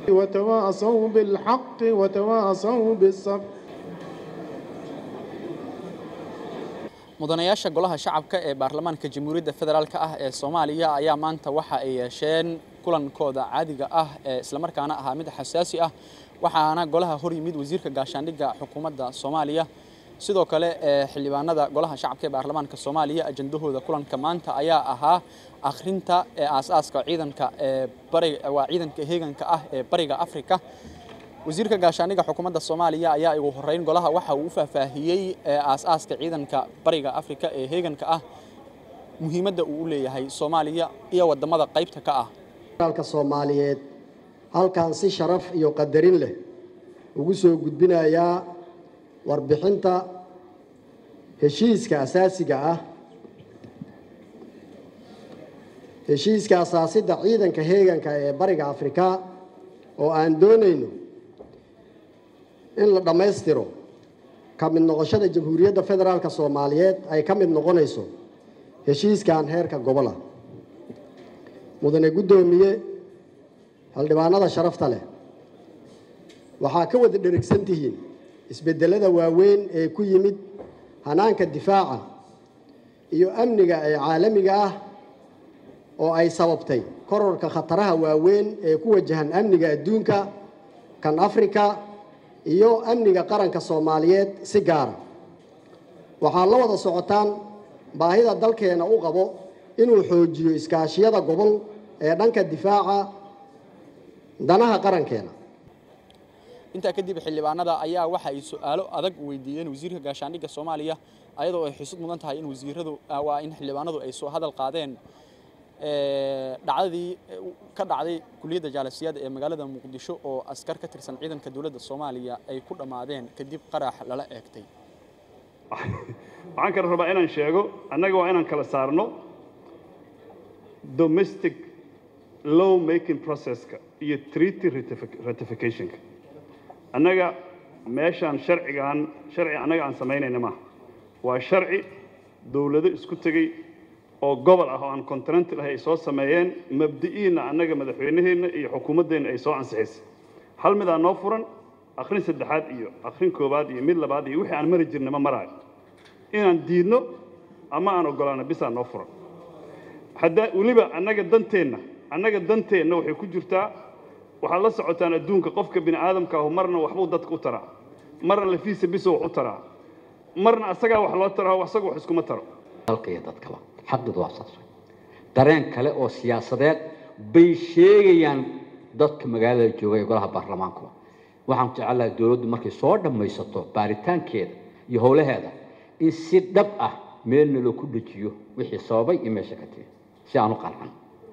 وتواصوا بالحق وتواصوا بالصبر mudanayaasha golaha shacabka ee baarlamaanka jamhuuriyadda federaalk ah ee soomaaliya ayaa maanta waxa ay yeesheen kulankooda caadiga ah ee islamarkaana ahaa mid xasaasi ah waxaana golaha hor yimid wasiirka gaashaandhigga xukuumadda soomaaliya sidoo kale xildhibaanada golaha shacabka ee baarlamaanka soomaaliya ajandahooda kulanka maanta ayaa ahaa akhrinta ee aasaaska ciidanka ee bariga waa ciidanka heeganka ah ee bariga afrika wasiirka gaashaandhigga xukuumadda soomaaliya ayaa ugu horeyn golaha waxa uu u faahfaahiyey aasaaska ciidanka bariga afrika ee heeganka ah muhiimadda uu u leeyahay soomaaliya iyo wadamada qaybta ka ah dalka soomaaliyeed halkan si sharaf iyo qadarin leh ugu soo gudbinayaa warbixinta heshiiska asaasiga ah heshiiska asaasidda ciidanka heeganka ee bariga afrika oo aan doonayno in la dhammaystiro ka mid noqoshada jamhuuriyadda federaalk soomaaliyeed ay ka mid noqonayso heshiiskan heerka gobola mudane guddoomiye xildhibaanada sharafta leh waxaa ka wada dherigsan tihiin isbeddelada waaweyn ee ku yimid hanaanka difaaca iyo amniga ee caalamiga ah oo ay sababtay kororka khataraha waaweyn ee ku wajahan amniga adduunka kan afrika iyo amniga qaranka soomaaliyeed si gaara waxaa la wada socotaan baahida dalkeena u qabo inuu xoojiyo iskaashiyada gobol ee dhanka difaaca danaha qarankeena intaa kadib xildhibaanada ayaa waxa ay su-aalo adag weydiiyeen wasiirka gaashaandhigga soomaaliya ayadoo ay xusud mudan tahay in wasiiradu waa in xildhibaanadu ay soo hadal qaadeen dhacdadii ka dhacday kuliyadda jaalasiyaada ee magaalada muqdisho oo askar ka tirsan ciidanka dowladda soomaaliya ay ku dhammaadeen kadib qarax lala eegtay waxaan kale rabaa inaan sheego annaga waa inaan kala saarno domestic law making processka iyo treaty ratificationka annaga meeshaan sharcigaan sharci annaga aan samaynayna maaha waa sharci dowlado isku tegey oo gobol ah oo aan continental ah ay soo sameeyeen mabdi'iina annaga madaxweynaheenna iyo xukuumaddeenna ay soo ansixisay hal midaa noo furan akhrin saddexaad iyo akhrin koowaad iyo mid labaad iyo wixii aan mari jirna ma maraayo inaan diidno ama aan oggolaano bisaa noo furan hadda weliba annaga danteenna annaga danteenna waxay ku jirtaa waxaad la socotaan adduunka qofka bini aadamka ahu marna waxbuu dadka u taraa marna lafiisa biso wax u taraa marna asagaa wax loo taraa asaga wax iskuma taro dalka iyo dadkaba xaqidu waa saas dareen kale oo siyaasadeed bay sheegayaan dadka magaalada jooga ee golaha baarlamaanku waxaan jecelahay dowladdu markay soo dhammaysato baaritaankeeda iyo howlaheeda in si dhab ah meelna loo ku dejiyo wixii sababay iyo meesha ka timi si aan u qancan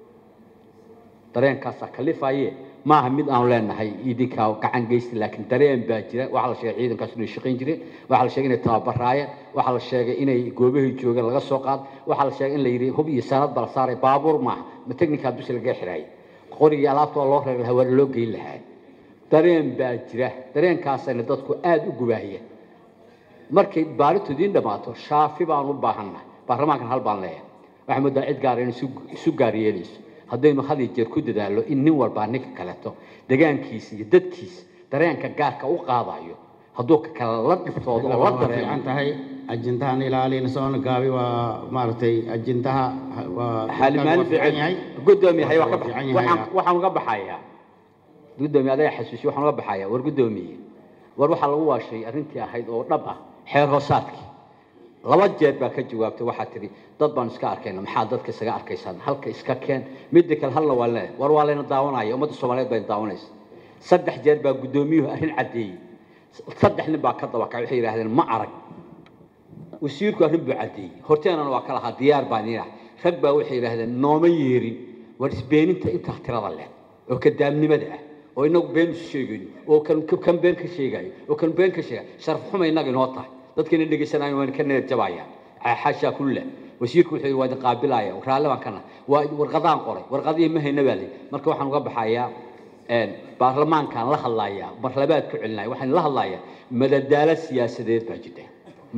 dareenkaasaa kalifaye maaha mid aanu leenahay idinkaa gacan geysta laakiin dareen baa jira waxaa la sheegay ciidankaas inay shaqayn jireen waxaa la sheegay inay tababaraayeen waxaa la sheegay inay goobahay joogeen laga soo qaad waxaa la sheegay in la yidhi hub iyo sanad baa la saaray baabuur maaha ma technical dusha laga xiraayay qorigii alaabta oo loo reer lahaa waa loo geyn lahaa dareen baa jira dareenkaasayna dadku aada u gubaahiya markay baaritu idiin dhammaato shaafi baan u baahannahay baarlamaankan hal baan leeyahay waxaa moodaa cid gaara inay isu gaar yeelayso haddaynu had iyo jeer ku dadaallo in nin walbaa ninka kaleeto degaankiisa iyo dadkiisa dareenka gaarka u qaadayo hadduu ka kale la dhiftoodo oo la dareemo tahay ajintahan ilaalin soona gaabi waa maaragtay ajintaha waa xaalimaali fiican yahay fiican gudoomiye hay Waa fiican yahay. waxaan waxaan uga baxayaa gudoomiye adaa xasuusi waxaan uga baxayaa war gudoomiye war waxaa lagu waashay arrintii ahayd oo dhab ah xeer hoosaadkii laba jeer baa ka jawaabtay waxaa tidhi dad baan iska arkayna maxaa dadka isaga arkaysaan halka iska keen midda kale halna waa leeyahay war waa layna daawanaya ummadda soomaaliyeed bayna daawanaysa saddex jeer baa guddoomiyuhu arrin caddeeyey saddex nin baa ka dabakacay waxay yidhaahdeen ma arag wasiirku arrin buu caddeeyey horteenana waa ka lahaa diyaar baan iinaha rag baa waxay yidhaahdeen nooma yeerin war isbeeninta intaa tirada leh oo kadaamnimada ah oo inagu been isu sheegayno oo kan kan been ka sheegayo oo kan been ka sheegayo sharaf xuma innaga inoo tahay dadkina dhegaysanayo waan ka niyad jabayaan xaashaa kulle wasiirku wuxuu yidhi waa idin qaabilaya raalli baan kana waa warqadaan qoray warqadihii ma hayna baa layidhi marka waxaan uga baxayaa baarlamaankaan la hadlayaa marlabaad ku celinaya waxaan la hadlayaa madadaalo siyaasadeed baa jirta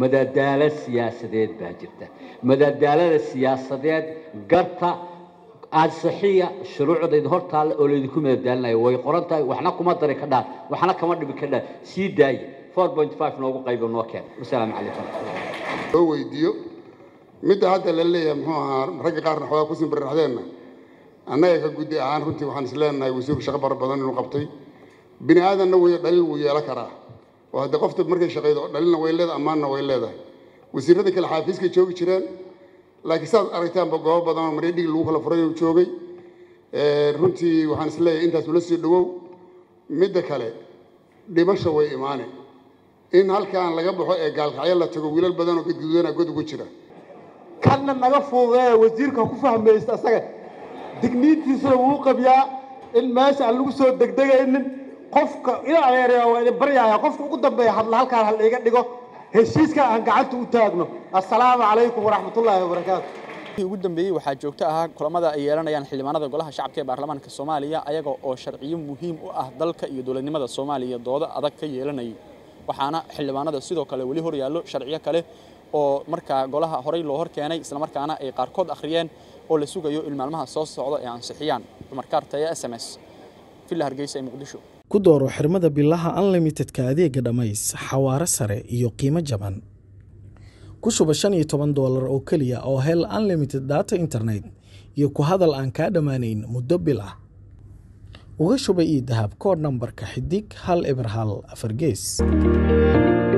madadaalo siyaasadeed baa jirta madadaalada siyaasadeed garta ansixiya shuruucdayda hortaalla oo laydinku madadaalinayo way qoran tahay waxna kuma dari ka dhaan waxna kama dhibi ka dhaan sii daaya four point five noogu qaybo noo keen wasalaamu calaykum loo weydiiyo midda hadda la leeyahay muxuu ahaa ragga qaarna xoogaa ku simbirraxdeenna annaga ka guddi ahaan runtii waxaan is leenahay wasiirku shaqo fara badan inuu qabtay bini aadanna way dhaliil wuu yeelan karaa oo hadda qofta markay shaqaydo dhalilna way leedahay ammaanna way leedahay wasiirada kale xaafiiskay joogi jireen laakiin saad aragtaanba goobo badan oo mareedhigi lagu kala furay uu joogay runtii waxaan is leeyahay intaas ula sii dhawow midda kale dhimasha way imaane in halkaan laga baxo ee gaalkacyo la tago wiilal badan oo gadguudana god ugu jira kanna naga fuudeeya wasiirka ku fahmaysta asaga digniintiisuna wuu qabyaa in meesha aan lagu soo degdegaynin qofka ilaa adeeraya waa idin baryaaya qofka ugu dambeeya hadla halkaan hal iga dhigo heshiiska aan gacanta u taagno assalaamu calaykum waraxmatullaahi wabarakaatu ugu dambeeyey waxaa joogto ahaa kulamada ay yeelanayaan xildhibaanada golaha shacabka ee baarlamaanka soomaaliya ayaga oo sharciyo muhiim u ah dalka iyo dowladnimada soomaaliya doodo adag ka yeelanayay waxaana xildhibaanada sidoo kale weli hor yaallo sharciyo kale oo markaa golaha horey loo hor keenay islamarkaana ay qaarkood akhriyeen oo la sugayo in maalmaha soo socda ay ansixiyaan cumar kaartaya s m s villa hargeysa ee muqdisho ku dooro xirmada bilaha unlimitedka adeega dhammays xawaare sare iyo qiimo jaban ku shuba shan iyo toban doolar oo keliya oo hel unlimited data internet iyo ku hadal aan kaa dhammaanayn muddo bil ah uga shuba io dahab koodh nambarka xidig hal eber hal afar gees